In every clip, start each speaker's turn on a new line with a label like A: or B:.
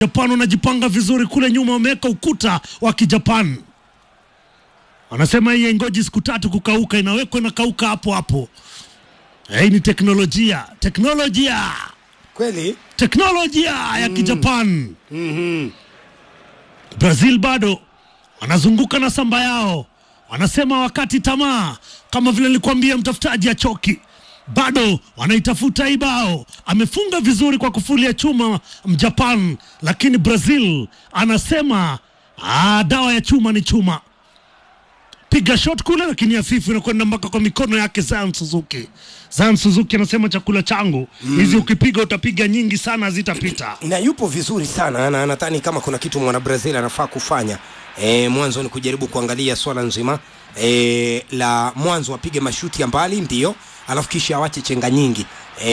A: Japan wanajipanga vizuri kule nyuma, wameweka ukuta wa Kijapan. Wanasema hii ngoji siku tatu kukauka, inawekwa inakauka hapo hapo. Hii ni teknolojia, teknolojia,
B: Kweli?
A: teknolojia ya Kijapan.
B: Mhm.
A: Brazil bado wanazunguka na samba yao, wanasema wakati tamaa, kama vile nilikwambia, mtafutaji achoki, bado wanaitafuta hii bao. Amefunga vizuri kwa kufuli ya chuma Mjapan, lakini Brazil anasema ah, dawa ya chuma ni chuma. Piga shot kule, lakini hafifu inakwenda mpaka kwa mikono yake Zion Suzuki. Zion Suzuki anasema chakula changu hizi, ukipiga utapiga nyingi sana, hazitapita.
B: na yupo vizuri sana na nadhani kama kuna kitu mwana Brazil anafaa kufanya e, mwanzo ni kujaribu kuangalia swala nzima e, la mwanzo apige mashuti ya mbali ndio, alafu kisha awache chenga nyingi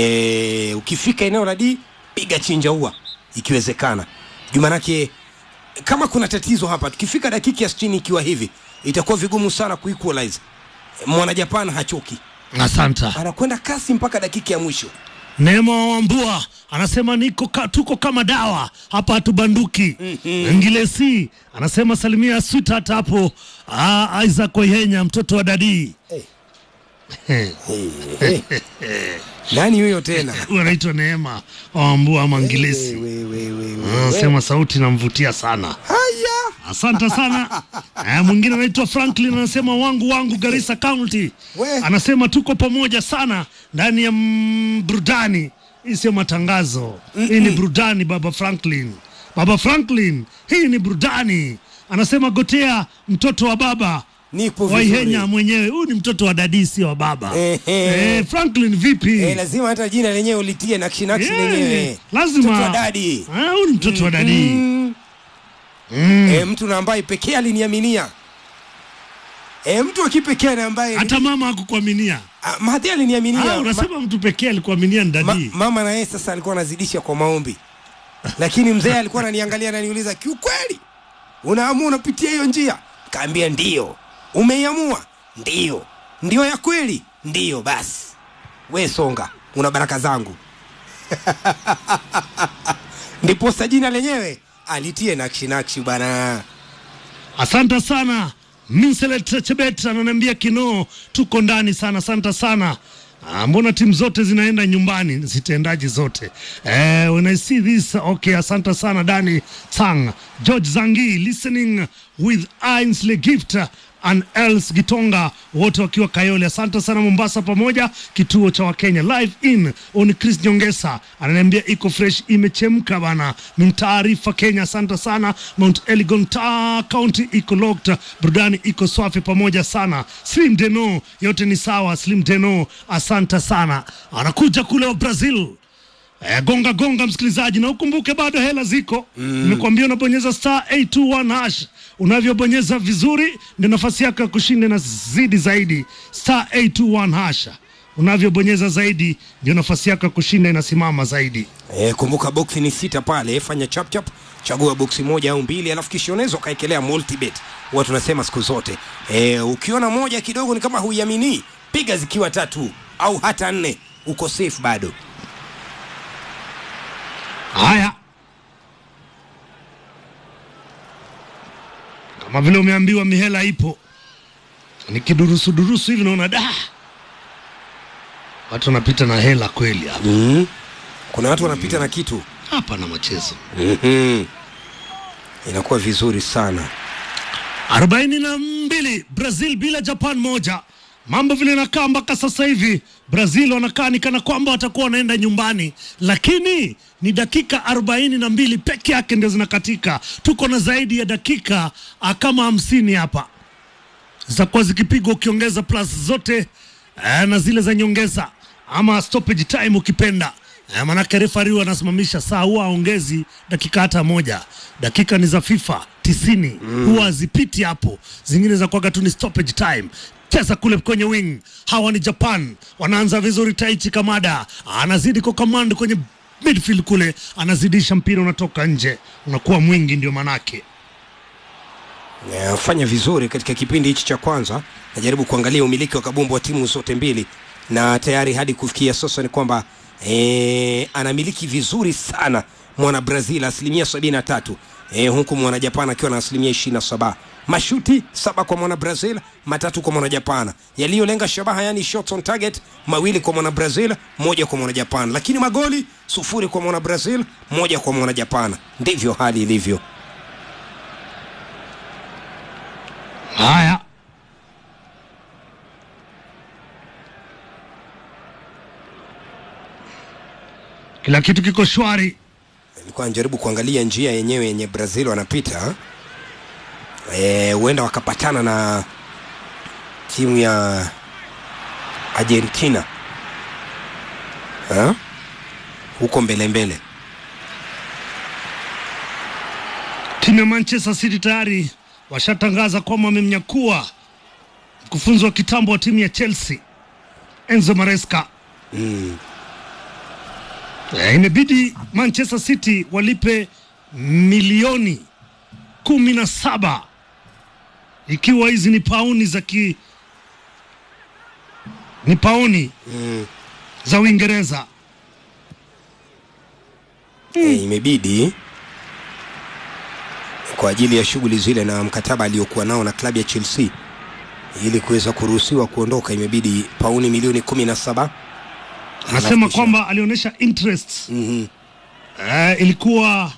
B: e, ukifika eneo la D piga chinja ua ikiwezekana, juu manake kama kuna tatizo hapa, tukifika dakika ya 60 ikiwa hivi itakuwa vigumu sana kuequalize. Mwana Japan hachoki,
A: Asanta.
B: anakwenda kasi mpaka dakika ya mwisho.
A: Neema wa Wambua anasema niko ka, tuko kama dawa hapa hatubanduki. Ngilesi anasema salimia sweetheart hapo. Ah, Isaac Oyenya mtoto wa dadii
B: Hey, hey. Nani huyo tena?
A: huyu anaitwa Neema wa Wambua ama Ngilesi.
B: We, we, we, we.
A: Anasema sauti namvutia sana.
B: Haya.
A: Asante sana. Eh, mwingine anaitwa Franklin anasema wangu wangu Garissa County.
B: We.
A: Anasema tuko pamoja sana ndani ya mm, burudani. Hii sio matangazo. Hii ni burudani baba Franklin. Baba Franklin, hii ni burudani. Anasema gotea mtoto wa baba
B: Nipo
A: Waihenya
B: vizuri.
A: mwenyewe. Huyu ni mtoto wa dadi sio wa baba.
B: Ehe.
A: Eh, Franklin vipi?
B: Eh, lazima hata jina lenyewe ulitie nakshi nakshi
A: Yeah,
B: lenyewe.
A: lazima.
B: Mtoto wa dadi.
A: Ah, huyu ni mtoto wa dadi.
B: Mm.
A: Mm.
B: Eh, mtu na ambaye pekee aliniaminia. Eh, mtu wa kipekee na ambaye
A: Hata mama hakukuaminia.
B: Ah, Mahathir aliniaminia.
A: Ah, unasema mtu pekee alikuaminia ni
B: Ma,
A: dadi.
B: mama na yeye sasa alikuwa anazidisha kwa maombi, lakini mzee alikuwa ananiangalia na niuliza, kiukweli unaamua unapitia hiyo njia? Kaambia ndio. Umeiamua? Ndio. Ndio ya kweli? Ndio. Basi we songa, una baraka zangu. Ndiposa jina lenyewe alitie nakshi nakshi bana.
A: Asante sana Minselet Chebet ananiambia Kinoo, tuko ndani sana. Asante sana. Ah, mbona timu zote zinaenda nyumbani zitendaji zote eh, when I see this okay. Asante sana Dani Tang, George Zangi listening with Ainsley Gift and Els Gitonga wote wakiwa Kayole. Asante sana Mombasa, pamoja kituo cha Wakenya live in on Chris Nyongesa ananiambia iko fresh, imechemka bana, ni taarifa Kenya. Asante sana Mount Elgon ta County iko locked, burudani iko swafi pamoja sana. Slim Deno, yote ni sawa. Slim Deno, asante sana, anakuja kule wa Brazil. Eh, gonga gonga msikilizaji, na ukumbuke bado hela ziko. Nimekuambia unabonyeza star 821 hash. Unavyobonyeza vizuri ndio nafasi yako ya kushinda na zidi zaidi. Star 821 hash. Unavyobonyeza zaidi ndio nafasi yako ya kushinda inasimama zaidi.
B: E, kumbuka boksi ni sita pale, fanya chap chap, chagua boksi moja au mbili, alafu kisha unaweza ukaekelea multibet. Huwa tunasema siku zote e, ukiona moja kidogo ni kama huiamini, piga zikiwa tatu au hata nne, uko safe bado.
A: Haya, kama vile umeambiwa mihela ipo, nikidurusu durusu hivi naona da, watu wanapita na hela kweli hapa.
B: mm. Kuna watu wanapita na kitu
A: Hapa na machezo
B: mm-hmm. Inakuwa vizuri sana.
A: arobaini na mbili Brazil bila Japan moja. Mambo vile nakaa mpaka sasa hivi, Brazil wanakaa ni kana kwamba watakuwa wanaenda nyumbani, lakini ni dakika arobaini na mbili peke yake ndio zinakatika. Tuko na zaidi ya dakika ah, kama hamsini hapa zitakuwa zikipigwa ukiongeza plus zote eh, na zile za nyongeza ama stoppage time ukipenda eh, manake refari huwa anasimamisha saa, huwa aongezi dakika hata moja. Dakika ni za FIFA tisini huwa hazipiti hapo, zingine za kwaga tu ni stoppage time. Cheza kule kwenye wing, hawa ni Japan, wanaanza vizuri. Taichi Kamada anazidi kwa command kwenye midfield kule, anazidisha mpira, unatoka nje, unakuwa mwingi, ndio manake
B: Eh, fanya vizuri katika kipindi hichi cha kwanza. Najaribu kuangalia umiliki wa kabumbu wa timu zote mbili, na tayari hadi kufikia sasa ni kwamba eh, anamiliki vizuri sana mwana Brazil asilimia 73 e, huku mwana Japan akiwa na asilimia 27. Mashuti saba kwa mwana Brazil, matatu kwa mwana Japan. Yaliyolenga shabaha, yani shots on target, mawili kwa mwana Brazil, moja kwa mwana Japan. Lakini magoli sufuri kwa mwana Brazil, moja kwa mwana Japan. Ndivyo hali ilivyo.
A: Haya, kila kitu kiko shwari.
B: Nilikuwa najaribu kuangalia njia yenyewe yenye Brazil wanapita, Eh, huenda wakapatana na timu ya Argentina ha? huko mbele mbele.
A: Timu ya Manchester City tayari washatangaza kwamba wamemnyakua mkufunzi wa kitambo wa timu ya Chelsea Enzo Maresca. Eh, imebidi Manchester City walipe milioni kumi na saba ikiwa hizi ni pauni za ki ni pauni za Uingereza.
B: Eh, imebidi kwa ajili ya shughuli zile na mkataba aliyokuwa nao na klabu ya Chelsea ili kuweza kuruhusiwa kuondoka, imebidi pauni milioni kumi na saba.
A: Anasema
B: kisha-
A: kwamba alionyesha interest
B: Mhm.
A: eh, ilikuwa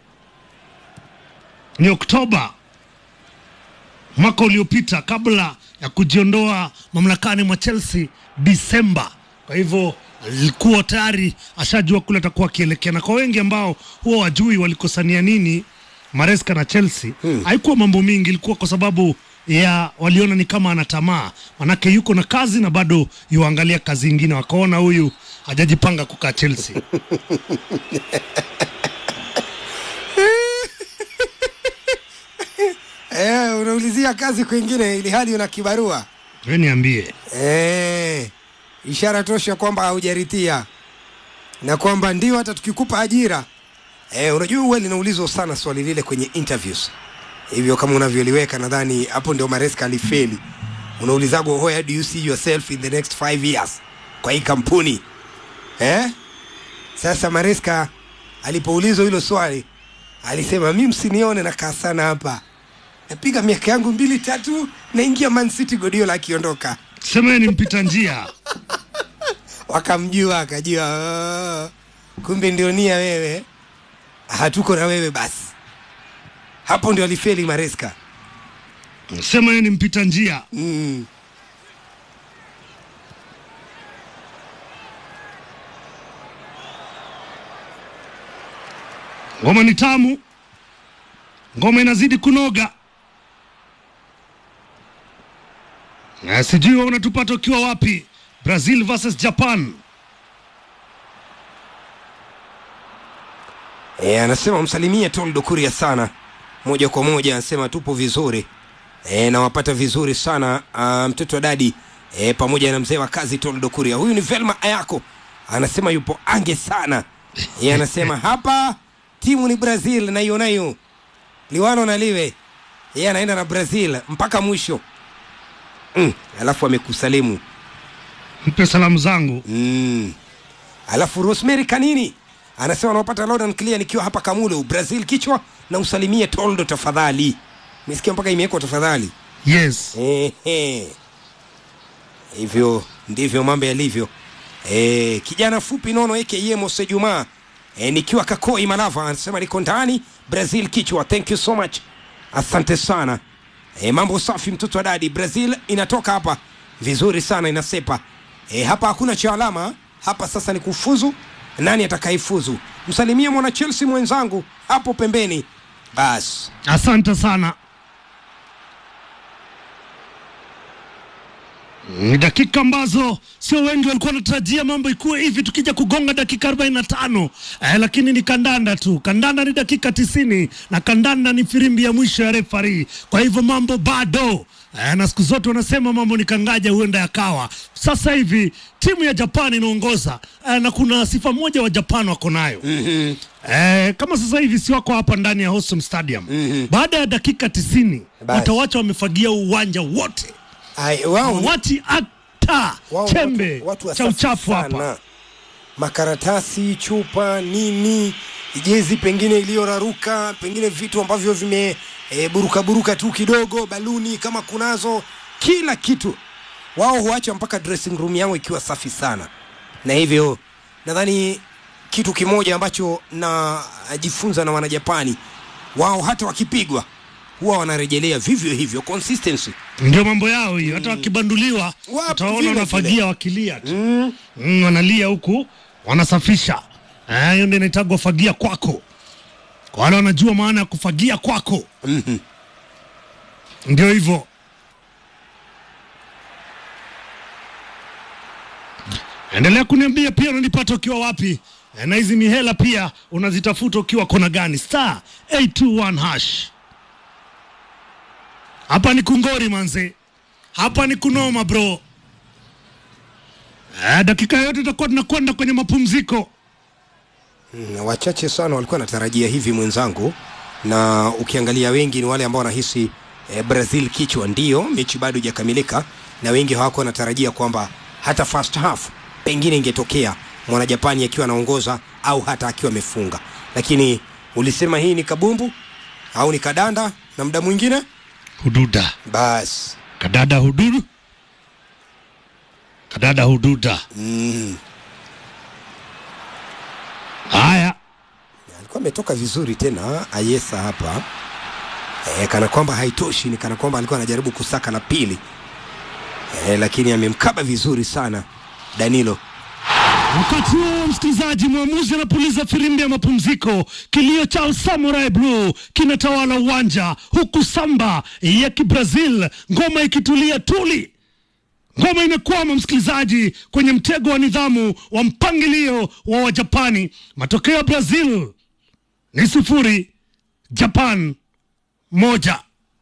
A: ni Oktoba mwaka uliopita kabla ya kujiondoa mamlakani mwa Chelsea Disemba. Kwa hivyo alikuwa tayari ashajua kule atakuwa akielekea, na kwa wengi ambao huwa wajui walikosania nini Maresca na Chelsea haikuwa mambo mingi, ilikuwa kwa sababu ya waliona ni kama ana tamaa, manake yuko na kazi na bado yuangalia kazi ingine, wakaona huyu hajajipanga kukaa Chelsea.
B: Eh, unaulizia kazi kwingine ili hali una kibarua.
A: We niambie,
B: Eh, ishara tosha kwamba haujaritia na kwamba ndio hata tukikupa ajira eh, unajua huwa linaulizwa sana swali lile kwenye interviews hivyo, kama unavyoliweka, nadhani hapo ndio Maresca alifeli. Unaulizagwa, where do you see yourself in the next five years kwa hii kampuni eh? Sasa Maresca alipoulizwa hilo swali alisema, mi msinione nakaa sana hapa, napiga miaka yangu mbili tatu, naingia Man City, Guardiola akiondoka
A: sema yeye ni mpita njia.
B: wakamjua akajua, "Oh, kumbe ndio nia wewe, hatuko na wewe basi. Hapo ndio alifeli Maresca.
A: Sema yeye ni mpita njia.
B: Mm.
A: Ngoma ni tamu, ngoma inazidi kunoga. Na sijui wewe unatupata ukiwa wapi? Brazil versus Japan.
B: E, anasema msalimie Toldo Kuria sana moja kwa moja, anasema tupo vizuri e, nawapata vizuri sana ah, mtoto wa dadi e, pamoja na mzee wa kazi Toldo Kuria. Huyu ni Velma Ayako, anasema yupo ange sana e, anasema hapa timu ni Brazil na hiyo nayo liwano na liwe yeye anaenda na Brazil mpaka mwisho mm, alafu amekusalimu
A: Mpe salamu zangu.
B: Mm. Alafu Rosemary Kanini anasema anawapata loud and clear nikiwa hapa Kamulu, Brazil kichwa na usalimie Toldo tafadhali. Nisikia mpaka imewekwa tafadhali.
A: Yes.
B: Ehe. Hivyo ndivyo mambo yalivyo. E, kijana fupi nono aka Mose Juma e, nikiwa Kakoi Malava anasema niko ndani Brazil kichwa. Thank you so much, asante sana. E, mambo safi mtoto wa dadi. Brazil inatoka hapa vizuri sana, inasepa e, hapa hakuna cha alama hapa. Sasa ni kufuzu, nani atakayefuzu? Msalimie mwana Chelsea mwenzangu hapo pembeni basi.
A: Asante sana. Ni dakika ambazo sio wengi walikuwa wanatarajia mambo ikuwe hivi, tukija kugonga dakika 45 eh, lakini ni kandanda tu. Kandanda ni dakika tisini na kandanda ni firimbi ya mwisho ya refari. Kwa hivyo mambo bado eh, na siku zote wanasema mambo ni kangaja, huenda yakawa. Sasa hivi timu ya Japan inaongoza eh, na kuna sifa moja wa Japan wako nayo
B: mm-hmm.
A: Eh, kama sasa hivi si wako hapa ndani ya Hosum Stadium
B: Mhm.
A: baada ya dakika tisini
B: Basi.
A: watawacha wamefagia uwanja wote,
B: Ai, wao ni-
A: wati hata
B: wao
A: chembe
B: watu- watu
A: cha
B: wasafi
A: uchafu hapa.
B: sana. Makaratasi, chupa, nini, jezi pengine iliyoraruka, pengine vitu ambavyo vime e, buruka buruka tu kidogo, baluni kama kunazo, kila kitu wao huacha mpaka dressing room yao ikiwa safi sana, na hivyo nadhani kitu kimoja ambacho najifunza na wanajapani wao, hata wakipigwa huwa wanarejelea vivyo hivyo, consistency.
A: Ndio mambo yao hiyo, hata wakibanduliwa
B: Wapo
A: utaona
B: vile
A: wanafagia
B: vile.
A: wakilia tu mm, wanalia huku wanasafisha. Eh, Hiyo ndio inaitagwa fagia kwako, kwa wale wanajua maana ya kufagia kwako.
B: Mhm.
A: Ndio hivyo. Endelea kuniambia pia unanipata ukiwa wapi, Eh, na hizi mihela pia unazitafuta ukiwa kona gani? Star 821 hash. Hapa ni kungori manze, hapa ni kunoma bro. Eh, dakika yote tutakuwa tunakwenda kwenye mapumziko.
B: Mm, wachache sana walikuwa wanatarajia hivi mwenzangu, na ukiangalia wengi ni wale ambao wanahisi eh, Brazil kichwa, ndio mechi bado haijakamilika, na wengi hawako wanatarajia kwamba hata first half pengine ingetokea mwana Japani akiwa anaongoza au hata akiwa amefunga, lakini ulisema hii ni kabumbu au ni kadanda na muda mwingine
A: Hududa
B: basi
A: kadada hududu kadada hududa.
B: mm,
A: Haya,
B: alikuwa ametoka vizuri tena Ayesa hapa e, kana kwamba haitoshi, ni kana kwamba alikuwa anajaribu kusaka la pili e, lakini amemkaba vizuri sana Danilo.
A: Wakati huo msikilizaji, mwamuzi anapuliza firimbi ya mapumziko. Kilio cha Samurai Blue kinatawala uwanja, huku samba ya Kibrazil ngoma ikitulia tuli. Ngoma imekwama msikilizaji, kwenye mtego wa nidhamu wa mpangilio wa Wajapani. Matokeo ya Brazil ni sufuri, Japan moja.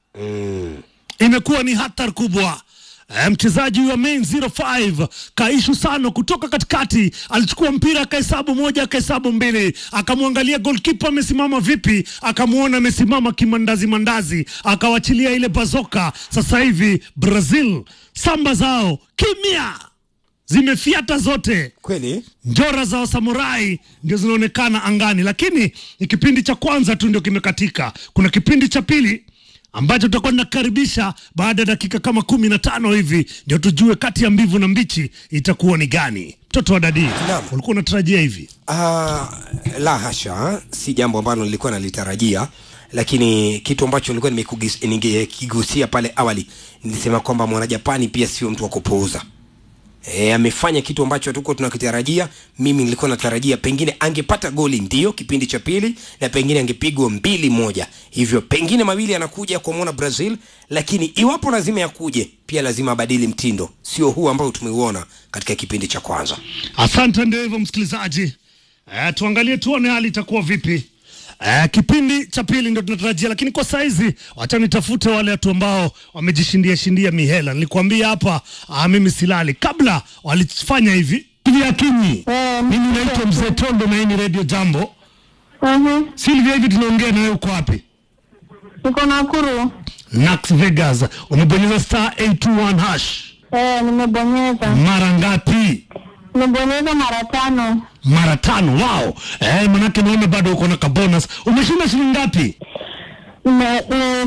A: Imekuwa ni hatari kubwa. Eh, Mchezaji wa main 05 Kaishu Sano kutoka katikati alichukua mpira akahesabu moja akahesabu mbili, akamwangalia goalkeeper amesimama vipi, akamwona amesimama kimandazi mandazi, akawachilia ile bazoka. Sasa hivi Brazil samba zao kimya, zimefiata zote
B: Kweli
A: njora za wasamurai ndio zinaonekana angani, lakini ni kipindi cha kwanza tu ndio kimekatika. Kuna kipindi cha pili ambacho tutakuwa tunakaribisha baada ya dakika kama kumi na tano hivi, ndio tujue kati ya mbivu na mbichi itakuwa ni gani. Mtoto wa dadi,
B: Naam.
A: ulikuwa unatarajia hivi?
B: Ah, la hasha, si jambo ambalo nilikuwa nalitarajia, lakini kitu ambacho nilikuwa nimekugis- nimekigusia pale awali, nilisema kwamba mwanajapani pia sio mtu wa kupuuza. E, amefanya kitu ambacho hatukuwa tunakitarajia. Mimi nilikuwa natarajia pengine angepata goli ndio kipindi cha pili, na pengine angepigwa mbili moja, hivyo pengine mawili anakuja kwa mwana Brazil, lakini iwapo lazima yakuje, pia lazima abadili mtindo, sio huu ambao tumeuona katika kipindi cha kwanza.
A: Asante, ndio hivyo msikilizaji. Eh, tuangalie tuone hali itakuwa vipi. Eh, kipindi cha pili ndio tunatarajia, lakini kwa saizi wacha nitafute wale watu ambao wamejishindia shindia mihela. Nilikwambia hapa ah, mimi silali kabla walifanya hivi Silvia Kinyi.
C: Eh,
A: Mimi naitwa Mzee Tondo na hii ni Radio Jambo.
C: Mhm.
A: Silvia, hivi tunaongea na wewe, uko wapi?
C: Niko Nakuru.
A: Nax Vegas. Umebonyeza star 821 hash
C: Eh, nimebonyeza.
A: mara ngapi?
C: Nimebonyeza mara tano.
A: Mara tano. Wow. Eh, manake naona bado uko na kabonus. Umeshinda shilingi ngapi?
C: Nime eh,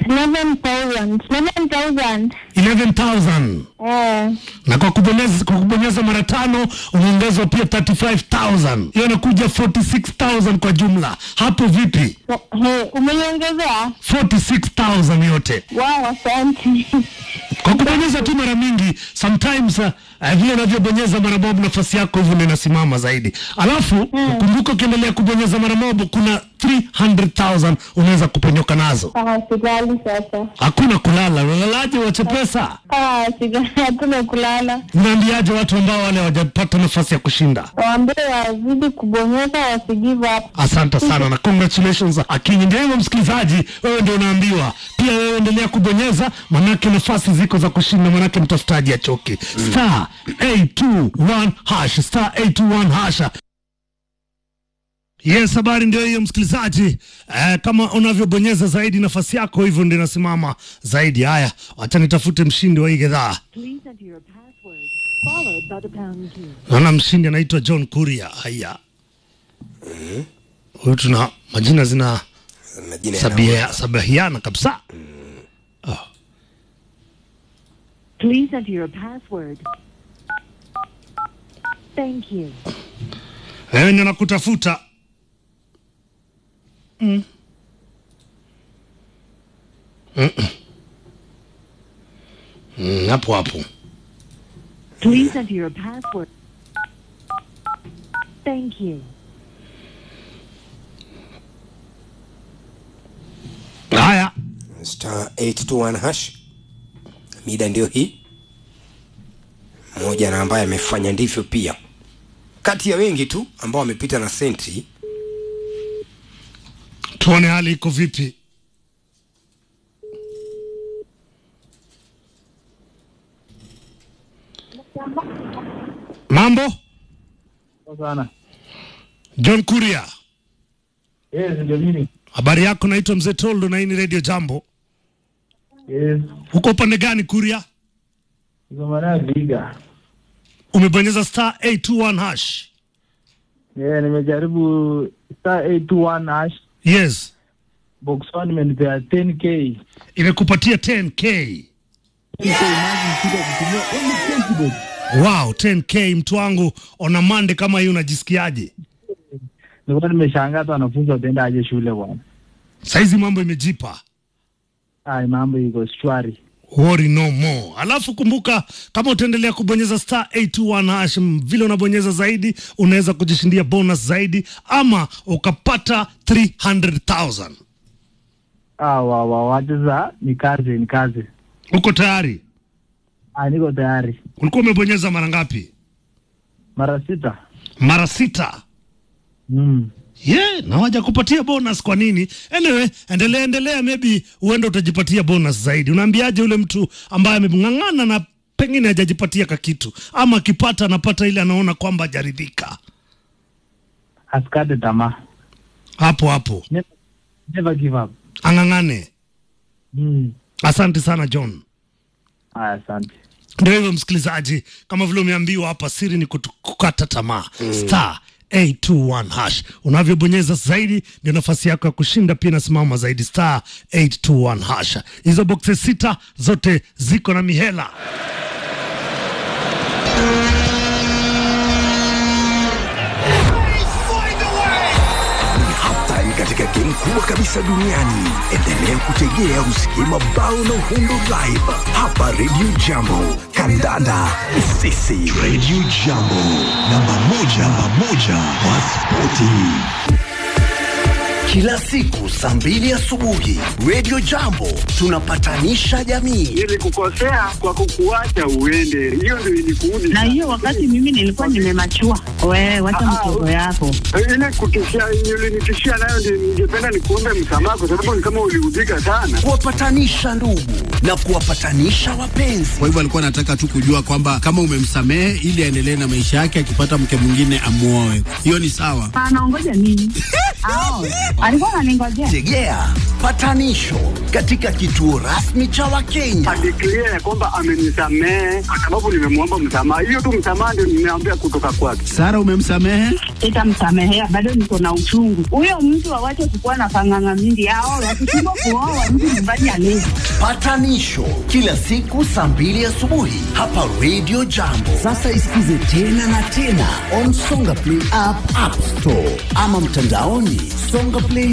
C: 11,000. 11,000.
A: 11,000
C: Eh,
A: na kwa kubonyeza, kwa kubonyeza mara tano unaongezwa pia 35,000 hiyo inakuja 46,000 kwa jumla. Hapo vipi?
C: he, umeniongezea?
A: 46,000 yote
C: Wow, asante.
A: kwa kubonyeza tu mara mingi. Sometimes uh, uh, vile unavyobonyeza mara moja nafasi yako hivyo ndio inasimama zaidi. Alafu ukumbuka, ukiendelea kubonyeza mara moja kuna 300,000 unaweza kuponyoka nazo.
C: Ah, silali sasa.
A: Hakuna kulala. Unalalaje wache pesa?
C: Ah, silali, hatuna kulala.
A: Unaambiaje watu ambao wale hawajapata nafasi ya kushinda?
C: Waambie wazidi kubonyeza, wasigive up.
A: Asante sana na congratulations Akinyi. Ndio hivyo msikilizaji, wewe ndio unaambiwa pia, wewe endelea kubonyeza, manake nafasi ziko za kushinda, manake mtafutaji achoki. Star 821 hash, star 821 hash. Yes, habari ndio hiyo msikilizaji. Eh, kama unavyobonyeza zaidi nafasi yako hivyo ndio inasimama zaidi. Haya, wacha nitafute mshindi wa hii gedhaa.
D: Please enter your password, followed by the pound key.
A: Naona mshindi anaitwa John Kuria. Haya, huyu tuna majina zina
B: majina
A: sabia, sabahiana kabisa
D: Please enter your password. Thank you.
A: wewe ndio nakutafuta mm. Mm-mm. Mm, hapo hapo
D: Please enter your password. Thank you.
A: haya
B: star 821 hash mida ndio hii mmoja na ambaye amefanya ndivyo pia kati ya wengi tu ambao wamepita na senti
A: tuone hali iko vipi mambo
E: sana.
A: john kuria
E: Yes, ndio mimi.
A: habari yako naitwa mzee toldo na hii ni radio jambo
E: Yes.
A: uko upande gani kuria
E: Niko maana Viga.
A: umebonyeza star 821 hash
E: Yeah, nimejaribu star 821 hash
A: yes
E: box 1 imenipea 10k.
A: imekupatia 10k
E: 10k imagine sita kutumia only 20 bob.
A: wow 10k mtu wangu ona mande kama hii unajisikiaje
E: Nilikuwa nimeshangaa hata wanafunzi wataenda aje shule bwana.
A: saizi mambo imejipa
E: Ai, mambo iko shwari.
A: worry no more alafu kumbuka kama utaendelea kubonyeza star 821 hash m, vile unabonyeza zaidi unaweza kujishindia bonus zaidi ama ukapata 300000
E: Ah, wa wa wacha sasa ni kazi, ni kazi.
A: uko tayari
E: Ah, niko tayari.
A: ulikuwa umebonyeza mara ngapi
E: Mara sita.
A: mara sita
E: Mm.
A: yeah, na waja kupatia bonus kwa nini anyway endelea endelea maybe huenda utajipatia bonus zaidi unaambiaje yule mtu ambaye ameng'ang'ana na pengine hajajipatia kakitu ama akipata anapata ile anaona kwamba hajaridhika
E: Asikate tamaa.
A: hapo hapo
E: Never, never give up.
A: ang'ang'ane
E: Mm.
A: asante sana john
E: Ah, asante.
A: ndio hivyo msikilizaji kama vile umeambiwa hapa siri ni kutu- kukata tamaa star 821 hash unavyobonyeza zaidi ndio nafasi yako ya kushinda pia inasimama zaidi star 821 hash hizo boxes sita zote ziko na mihela
F: hatari katika game kubwa kabisa duniani. Endelea kutegea usikie mabao na uhundo live hapa Radio Jambo. Kandanda ni sisi. Radio Jambo, namba moja, namba moja kwa spoti. Kila siku saa mbili asubuhi Radio Jambo tunapatanisha jamii.
G: nilikukosea kwa kukuacha uende, hiyo ndio ilikuudi.
H: na hiyo wakati mimi nilikuwa nimemachua. Wewe wacha
G: Ah,
H: mchezo yako.
G: ile kutishia ulinitishia nayo, ndio ningependa nikuombe msamaha, kwa sababu ni kama uliudhika sana.
F: kuwapatanisha ndugu na kuwapatanisha wapenzi.
I: Kwa hivyo alikuwa anataka tu kujua kwamba kama umemsamehe ili aendelee na maisha yake, akipata mke mwingine amuoe. Hiyo ni sawa.
H: Anaongoja nini? Ao, alikuwa ananingojea.
F: Tegea patanisho katika kituo rasmi cha Wakenya.
G: Adeklia ya kwamba amenisamehe kwa sababu nimemwomba msamaha. Hiyo tu msamaha ndio nimeambia kutoka kwake.
I: Sara, umemsamehe?
H: Sitamsamehea, bado niko na uchungu. Huyo mtu awache kukuwa na panganga mingi. Ao, wakishindwa kuoa mtu nyumbani alezi.
F: Patanisho kila siku saa mbili asubuhi hapa Radio Jambo. Sasa isikize tena na tena on Songa Play app, App Store ama mtandaoni songaplay